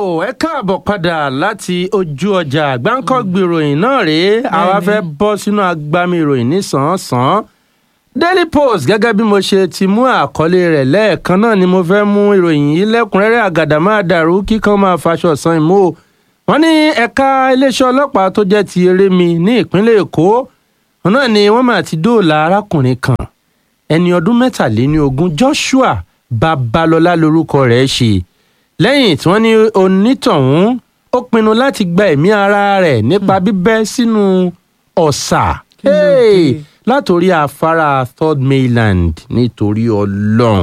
ẹ káàbọ̀ padà láti ojú ọjà gbáǹkọ́gbì ìròyìn náà rèé àwa fẹ́ bọ́ sínú agbami ìròyìn nísànsán daily post gẹ́gẹ́ bí mo ṣe ti mú àkọlé rẹ̀ lẹ́ẹ̀kan náà ni mo fẹ́ mú ìròyìn yìí lẹ́kùnrẹ́rẹ́ àgàdà máa dàrú kíkan máa faṣọ san ìmú o wọ́n ní ẹ̀ka iléeṣẹ́ ọlọ́pàá tó jẹ́ ti erémi ní ìpínlẹ̀ èkó náà ni wọ́n máa ti dóòlà arákùnrin kan ẹni ọdún mẹ́tàléní ogún joshua babalọ́lá lorúkọ rẹ̀ ṣe lẹ́yìn tí wọ́n ní onítọ̀hún ó pinnu láti gba ẹ̀mí ara rẹ̀ nípa bíbẹ́ sínú ọ̀sà hey, látòrí afárá third mainland nítorí ọlọ́run.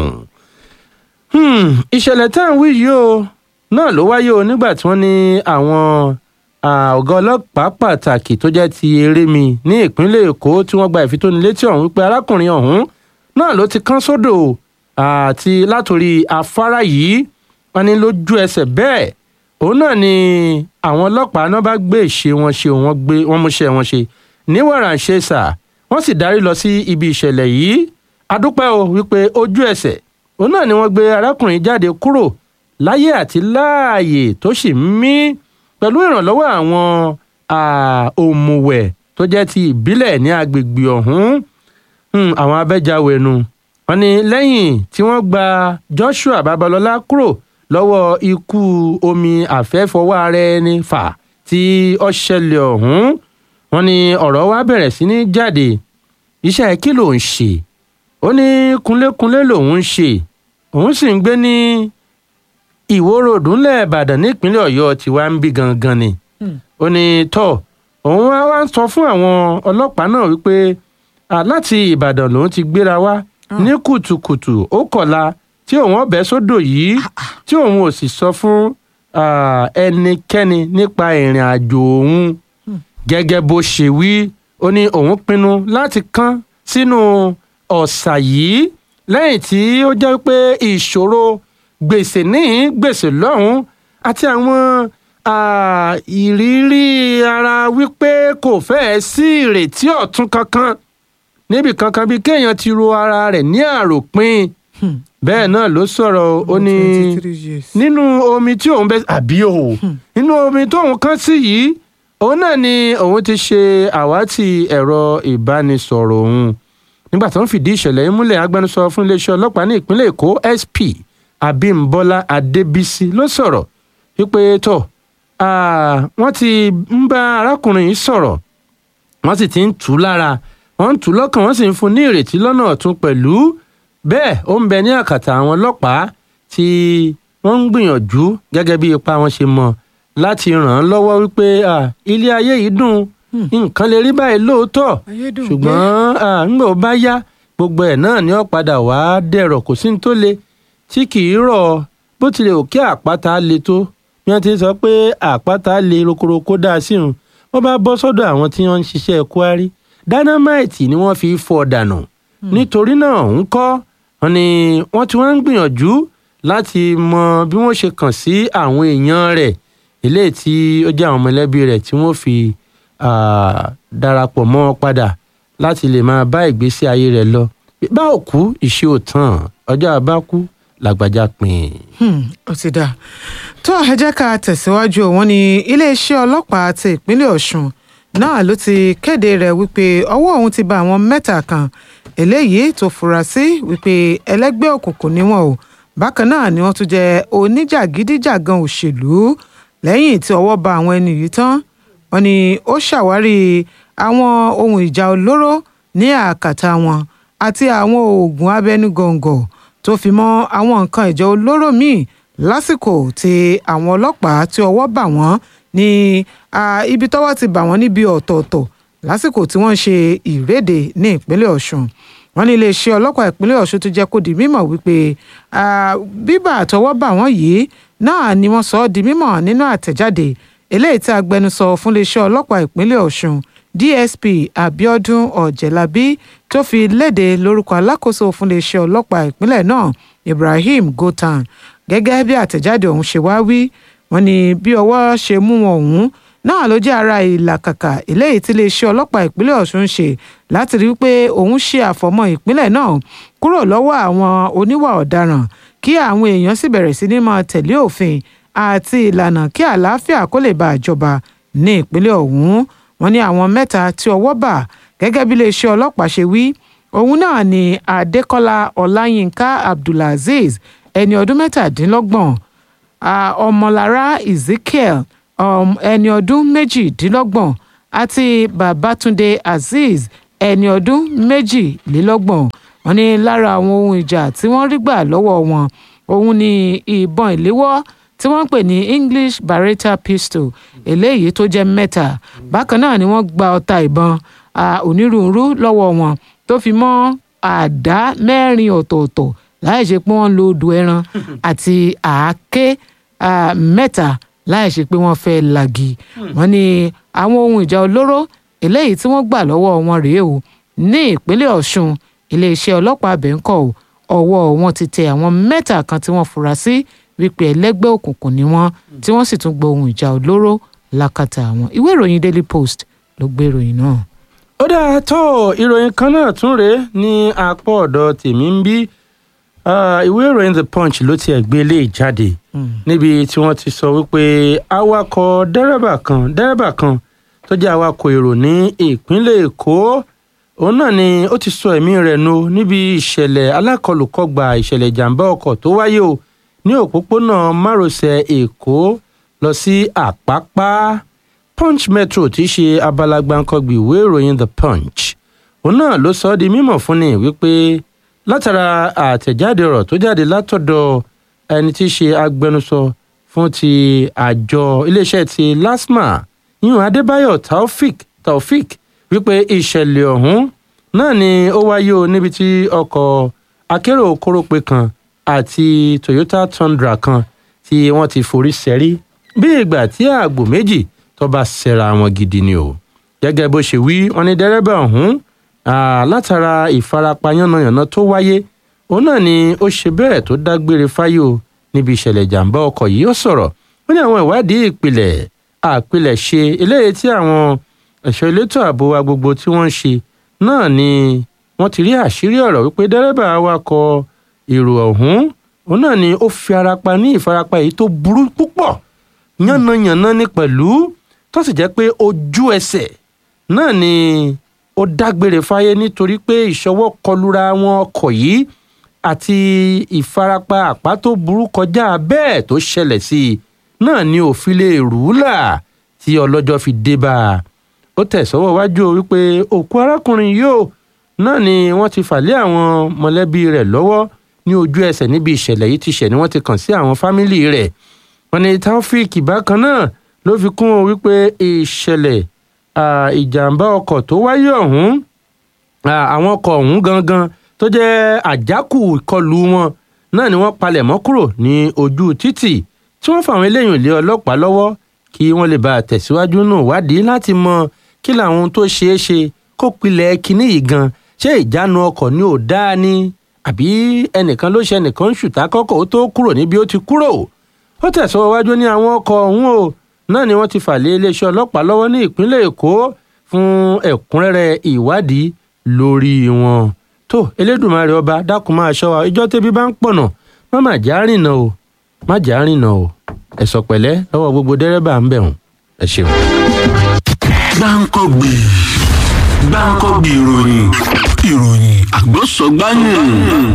Hmm, ìṣẹ̀lẹ̀ tá à ń wí yìí o náà ló wáyé o nígbà tí wọ́n ní àwọn ọ̀gá ọlọ́pàá pàtàkì tó jẹ́ ti erémi ní ìpínlẹ̀ èkó tí wọ́n gba ìfitónilétí ọ̀hún wípé arákùnrin ọ̀hún náà ló ti kán sódò àti látòrí afárá yìí wọ́n ní lójú ẹsẹ̀ bẹ́ẹ̀ òun náà ni àwọn ọlọ́pàá náà bá gbé ìṣe wọn ṣe wọ́n gbé wọ́n múṣẹ́ wọn ṣe ní wàràǹṣeṣà wọ́n sì darí lọ sí ibi ìṣẹ̀lẹ̀ yìí adúpẹ́ o wípé ojú ẹsẹ̀ òun náà ni wọ́n gbé arákùnrin jáde kúrò láyé àti láàyè tó sì ń mí pẹ̀lú ìrànlọ́wọ́ àwọn òmùwẹ̀ tó jẹ́ ti ìbílẹ̀ ní agbègbè ọ̀hún àwọn abẹ́jáwẹ̀nu wọ́n ní lẹ́yìn tí wọ́n gba joshua babalọ́lá kúrò lọ́wọ́ ikú omi àfẹ́fọwọ́ ara ẹni fà tí ó ṣẹlẹ̀ ọ̀hún wọ́n ní ọ̀rọ̀ wa bẹ̀rẹ̀ sí ní jáde iṣẹ́ kí ló ń ṣe ó ní kunlékunlé lòun ń ṣe òun sì ń gbé ní ìwórodù ńlẹ̀ ìbàdàn nípínlẹ̀ ọ̀yọ́ tí wàá ń bí gangan ni ó ní tọ́ òun wá wá ń sọ fún àwọn ọlọ́pàá náà wípé láti ìbàdàn lòun ti gbéra wá ní kùtùkùtù ó kọ̀la tí òun ọbẹ̀ sódò yìí tí òun ò sì sọ fún ẹnikẹ́ni nípa ìrìn àjò òun gẹ́gẹ́ bó ṣe wí ó ní òun pinnu láti kán sínú ọ̀sà yìí lẹ́yìn tí ó jẹ́ pé ìṣòro gbèsè níhìn gbèsè lọ́hùn àti àwọn ìrírí ara wípé kò fẹ́ẹ̀ sí ìrètí ọ̀tun kankan níbi kankan bíi kéèyàn ti ro ara rẹ̀ ní àròpin bẹ́ẹ̀ náà ló sọ̀rọ̀ ó ní nínú omi tí òun bẹ́ àbí o nínú omi tóun kán sí yìí òun náà ni òun ti ṣe àwátì ẹ̀rọ ìbánisọ̀rọ̀ òun nígbà tó ń fìdí ìṣẹ̀lẹ̀ yìí múlẹ̀ agbẹnusọ fún iléeṣẹ́ ọlọ́pàá ní ìpínlẹ̀ èkó sp abimbola adébísí ló sọ̀rọ̀ wípé tó wọ́n ti ń bá arákùnrin yìí sọ̀rọ̀ wọ́n sì ti ń tù ú lára wọ́n ń tù ú lọ́kàn wọ́n sì ń fún ní ìrètí lọ́nà ọ̀tún pẹ̀lú bẹ́ẹ̀ ó ń bẹ ní àkàtà àwọn ọlọ́pàá tí wọ́n ń gbìyànjú gẹ́gẹ́ bí ipa wọn ṣe mọ̀ láti ràn án lọ́wọ́ wípé ilé ayé yìí dùn nǹkan lè rí báyìí lóòótọ́ ṣùgbọ́n ńgbà ó bá yá gbogbo ẹ̀ náà ni ó padà wá dẹ̀rọ̀ kò sí ní tó le tí kì í rọ̀ bó tilẹ̀ òkè àpáta le tó bí wọ́n ti sọ pé àpáta le rokoroko dá sí òun wọ́n bá bọ́ sọ́dọ̀ àwọn tí wọ́n ń ṣiṣẹ́ kwari dynamite ni wọ́n fi fọ́ dànù nítorí náà ń kọ́ wọn ni wọ́n ti wá ń gbìyànjú láti mọ bí wọ́n ṣe kàn sí àwọn èèyàn rẹ̀ eléyìí tí ó jẹ́ àwọn mọ̀lẹ́bí rẹ̀ tí wọ́n fi darapọ̀ mọ́ wọn padà láti lè máa bá ìgbésí ayé rẹ̀ lọ bá òkú ìṣe òtàn ọjọ́ àbákú làgbàjá pin. ó ti dáa tó ẹ jẹ́ ká tẹ̀síwájú wọn ní iléeṣẹ́ ọlọ́pàá ti ìpínlẹ̀ ọ̀ṣun náà ló ti kéde rẹ̀ wípé ọwọ́ òun ti bá àwọn mẹ́ta kan eléyìí tó fura sí wípé ẹlẹ́gbẹ́ òkùnkùn ni wọ́n o bákan náà ni wọ́n tún jẹ́ oníjàgídíjàgan òṣèlú lẹ́yìn tí ọwọ́ bá àwọn ẹni yìí tán wọ́n ní ó ṣàwárí àwọn ohun ìjà olóró ní àkàtà wọn àti àwọn oògùn abẹnugọ̀ngọ̀ tó fi mọ́ àwọn nǹkan ìjà olóró míì lásìkò tí àwọn ọlọ́pàá tí ọwọ́ bà wọ́n ní ibi tọ́wọ́ ti bà wọ́n níbi ọ̀tọ̀ọ̀tọ̀ lásìkò tí wọ́n ń ṣe ìréde ní ìpínlẹ̀ ọ̀ṣun wọ́n ní iléeṣẹ́ ọlọ́pàá ìpínlẹ̀ ọ̀ṣun tó jẹ́ kó di mímọ̀ wípé bíbà àtọwọ́ bà wọ́n yìí náà ni wọ́n sọ ọ́ di mímọ̀ nínú àtẹ̀jáde eléyìí tí agbẹnusọ fún iléeṣẹ́ ọlọ́pàá ìpínlẹ̀ ọ̀ṣun dsp abiodun ọ̀jẹ̀lábí tó fi léde lórúkọ alákòóso fún iléeṣẹ́ ọlọ́pàá ìpínlẹ̀ náà ibrahim gotan gẹ́gẹ́ bí àtẹ̀jáde ọ̀hún ṣe wá wí wọ́n ní bí ọwọ́ ṣe mú wọn ọ̀hún náà ló jẹ́ ara ìlàkàkà eléyìí tí iléeṣẹ́ ọlọ́pàá ìpínlẹ̀ ọ̀ṣun ṣe láti rí i pé òun ṣe àfọ̀mọ́ ìpínlẹ̀ náà kúrò lọ́wọ́ àwọn oníwà ọ̀daràn kí àwọn èèyàn sì bẹ̀rẹ̀ sí ní máa tẹ̀lé òfin àti ìlànà kí àlàáfíà kó lè bá àjọba ní ìpínlẹ̀ ọ̀hún wọ́n ní àwọn mẹ́ta tí ọwọ́ bà gẹ́gẹ́ bí iléeṣẹ́ ọlọ́pàá ṣe wí òun náà ni adékọ́lá ọláyínká abdulazeez ẹni ọdún mẹ́tàdínlọ́gbọ̀n ọmọlára ezekiel ẹni ọdún méjìdínlọ́gbọ̀n àti babatunde azeez ẹni ọdún méjìlélọ́gbọ̀n wọ́n ní lára àwọn ohun ìjà tí wọ́n rí gbà lọ́wọ́ wọn òun ni ìbọn ìléwọ́ tí wọ́n ń pè ní english beretta pistol eléyìí tó jẹ́ mẹ́ta bákan náà ni wọ́n gba ọta ìbọn onírúurú lọ́wọ́ wọn tó fi mọ́ àdá mẹ́rin ọ̀tọ̀ọ̀tọ̀ láì ṣe pé wọ́n lo odò ẹran àti àáké mẹ́ta láì ṣe pé wọ́n fẹ́ lagi wọ́n ní àwọn ohun ìjà olóró eléyìí tí wọ́n gbà lọ́wọ́ wọn rèé o ní ìpínlẹ̀ ọ̀ṣun iléeṣẹ́ ọlọ́pàá abẹ́ńkọ́ ọwọ́ wọn ti tẹ àwọn mẹ́ta kan tí wọ́n fura sí wípé ẹlẹ́gbẹ́ òkùnkùn ni wọ́n tí wọ́n sì tún gba ohun ìjà olóró lákàtà àwọn ìwé ìròyìn daily post ló gbé ìròyìn náà. ó dáa tó ìròyìn kan náà tún rèé ní apá ọ̀dọ̀ tèmi ń bí ìwé ìròyìn the punch ló tiẹ̀ gbé lé jáde níbi tí wọ́n ti sọ wípé awakọ̀ dẹ́rẹ́bà kan dẹ́rẹ́bà kan tó jẹ́ awakọ̀ èrò ní ìpínlẹ̀ èkó òun náà ni ó ti sọ ẹ̀mí rẹ̀ nù níbi ìṣẹ̀lẹ̀ alákọlùkọgbà ìṣẹ̀lẹ̀ ìjàmbá ọkọ̀ tó wáyé o ní òpópónà márosẹ̀ èkó lọ sí àpápá punch metro tí í ṣe abala gbàǹkangbì ìwé ìròyìn the punch òun náà ló sọ ọ́ di mímọ̀ fún ni wípé látara àtẹ̀jáde ọ̀rọ̀ tó jáde látọ̀dọ̀ ẹni tí í ṣe agbẹnusọ fún ti àjọ iléeṣẹ́ ti lasma yíyún adébáyọ̀ taofik taofik wípé ìṣẹ̀lẹ̀ ọ̀hún náà ni ó wáyé o níbi tí ọkọ̀ akérò kórópè kan àti toyota tundra kan tí wọ́n ti forí sẹ́rí bí ìgbà tí àgbò méjì tó bá ṣẹra wọn gidi ni o gẹ́gẹ́ bó ṣe wí wọn ní dẹ́rẹ́bà ọ̀hún látara ìfarapa yánnayànna tó wáyé òun náà ni ó ṣe bẹ́ẹ̀ tó dágbére fáyé o níbi ìṣẹ̀lẹ̀ ìjàmbá ọkọ̀ yìí ó sọ̀rọ̀ ó ní àwọn ìwádìí ìpìlẹ̀ àpilẹ̀ ṣe eléyìí tí àwọn ẹ̀ṣọ́ elétò ààbò wa gbogbo tí wọ́n ń ṣe náà ni wọ́n ti rí àṣírí ọ̀rọ̀ wípé dẹ́rẹ́bà awakọ̀ èrò ọ̀hún òun náà ni ó fi ara pa ní ìfarapa èyí tó burú púpọ̀ yánnayànna ní pẹ̀lú tó sì jẹ́ pé ojú ẹsẹ̀ náà ni ó dágbére fáyé nítorí pé ìṣọwọ́ kọlura wọn ọkọ̀ yìí àti ìfarapa àpá tó burú kọjá bẹ́ẹ̀ tó ṣẹlẹ̀ sí i náà ni òfin lè rú là tí ọlọ́jọ́ fi dé bá a ó tẹ̀sọ́wọ́ wájú o wípé òkú arákùnrin yóò náà ni wọ́n ti fà lé àwọn mọ̀lẹ́bí rẹ̀ lọ́wọ́ ní ojú ẹsẹ̀ níbi ìṣẹ̀lẹ̀ yìí ti ṣẹ̀ ni wọ́n ti kàn sí àwọn fámìlì rẹ̀ wọ́n ní taofik bákan náà ló fi kún un wípé ìṣẹ̀lẹ̀ ìjàmbá ọkọ̀ tó wáyé ọ̀hún àwọn ọkọ̀ ọ̀hún gangan tó jẹ́ àjákù ìkọlù wọn náà ni wọ́n palẹ̀ mọ́ kúrò ní ojú títì tí wọ́n fàwọn eléyìí lé ọlọ́pàá lọ́wọ́ kí wọ́n lè bá a tẹ̀síwájú nù wádìí láti mọ kí làwọn tó ṣeé ṣe kó pilẹ̀ kínní yìí gan ṣé ìjánu ọkọ̀ ni ò dáa ni àbí ẹnìkan ló ṣe ẹnìkan ń ṣùtá kọ́kọ́ ó tó kúrò níbi ó ti kúrò ó tẹ̀síwájú wájú ní àwọn ọkọ̀ ọ̀hún o náà ni wọ́n ti fà lé iléeṣẹ́ ọlọ́pàá lọ́wọ́ ní ìpínlẹ̀ èkó fún ẹ̀kúnrẹ́rẹ́ ìwádìí lórí wọn tó elédùnmarè ọba dákun máa ṣọ́ wa ìjọ tẹ́bí bá ń pọ̀nà má má já rìnà o má já rìnà o ẹ̀sọ̀ pẹ̀lẹ́ lọ́wọ́ gbogbo dẹ́rẹ́bà ń bẹ̀ wọ́n ẹ ṣeun. gbáǹkọ́gbì gbáǹkọ́gbì ìròyìn ìròyìn àgbọ̀sọ̀gbáyìn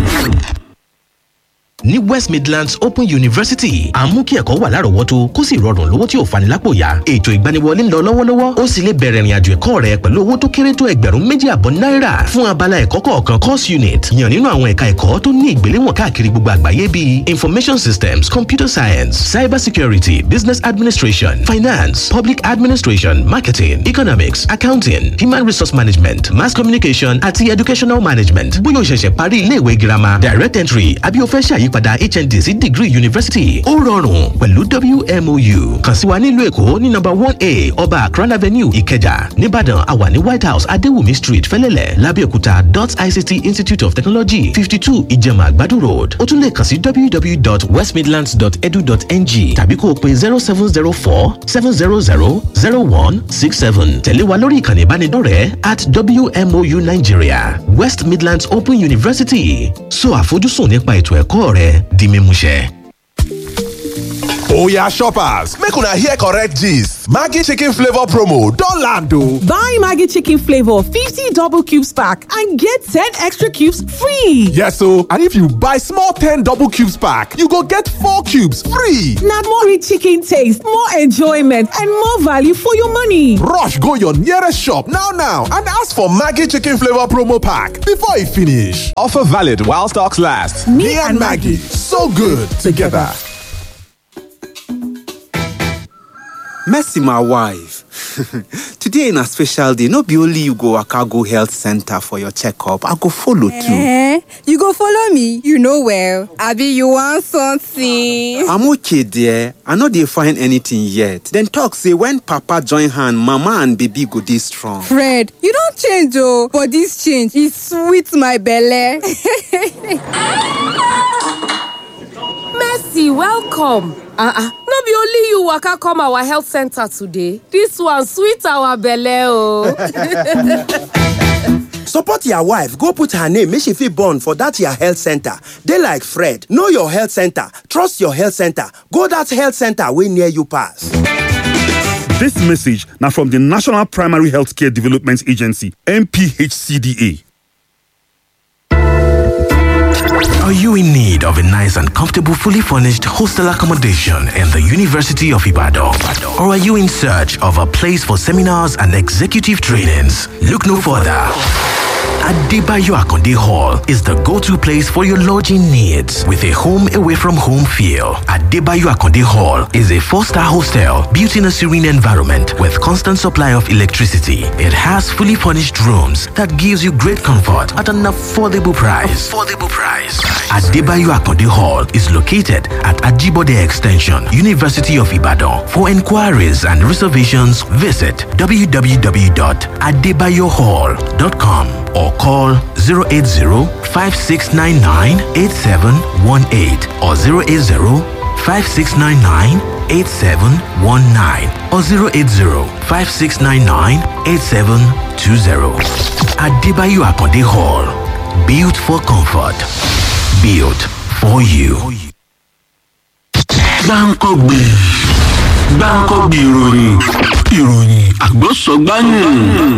ní west midlands open university à ń mú kí ẹ̀kọ́ wà lárọ̀ọ́wọ́tó kó sì rọrùn lówó tí ò fani lápò yá ètò ìgbaniwọlé ń lọ lọ́wọ́lọ́wọ́ ó sì lè bẹ̀rẹ̀ ìrìnàjò ẹ̀kọ́ rẹ pẹ̀lú owó tó kéré tó ẹgbẹ̀rún méjì àbọ̀ náírà fún abala ẹ̀kọ́ kọ̀ọ̀kan course unit yàn nínú àwọn ẹ̀ka ẹ̀kọ́ tó ní ìgbéléwọ̀n káàkiri gbogbo àgbáyé bíi information systems computer science cyber security business administration finance public administration marketing economics accounting human resource management mass communication àti educational management bóyá o ṣẹ̀ṣẹ̀ parí iléèwé girama direct entry àbí o fẹ́ ṣàyí àyípadà hnd sí degree university ó rọrùn pẹ̀lú wmou kàn sí wa nílùú èkó ní nọ́mbà one a ọba akran avenue ìkẹjà nìbàdàn àwa ní white house adéwùmí street fẹlẹ́lẹ̀ lábẹ́òkúta dot ict institute of technology fifty two ìjẹ̀mà àgbàdo road ó tún lè kàn sí www.westmidlands.edu.ng tàbí kó o pe zero seven zero four seven zero zero zero one six seven tẹ̀lé wa lórí ìkànnì ìbánidọ́rẹ̀ẹ́ at wmou nigeria west midlands open university so àfojúsùn nípa ètò ẹ̀kọ́ rẹ di mímúṣẹ. Oya shoppers, make una hear correct gist. Maggi chicken flavor promo don land o. Buy Maggi chicken flavor 50 double cubes pack and get 10 extra cubes free. Yes o, and if you buy small 10 double cubes pack, you go get 4 cubes free. Na more rich chicken taste, more enjoyment and more value for your money. Rush go your nearest shop now now and ask for Maggi chicken flavor promo pack before e finish. Offer valid while stocks last. Me, and Maggie, so good together. Mercy, my wife. Today na special day. No be only you go waka go health center for your checkup. I go follow too. Eh? You go follow me? You know well. Abi you want something? I'm okay there. I no dey find anything yet. Dem talk say when papa join hand, mama and baby go dey strong. Fred, you don change oh, but this change e sweet my belle. Mercy, welcome. Uh-uh. No be only you waka come our health center today. This one sweet our belle oh. Support your wife, go put her name make she fit born for that your health center. Dey like Fred, know your health center, trust your health center, go that health center wey near you pass. This message now from the National Primary Healthcare Development Agency, NPHCDA. Are you in need of a nice and comfortable, fully furnished hostel accommodation in the University of Ibadan? Or are you in search of a place for seminars and executive trainings? Look no further. Adebayo Akonde Hall is the go-to place for your lodging needs with a home away from home feel. Adebayo Akonde Hall is a four-star hostel built in a serene environment with constant supply of electricity. It has fully furnished rooms that gives you great comfort at an affordable price. Affordable price. Adebayo Akonde Hall is located at Ajibode Extension, University of Ibadan. For inquiries and reservations, visit www.adebayohall.com or call 080-5699-8718 or 080-5699-8719 or 080-5699-8720. Adebayo Akonde Hall. Built for comfort. Built for you. gbáǹkọ́gbè gbáǹkọ́gbè ìròyìn ìròyìn àgbọ̀sọ̀gbáyìn.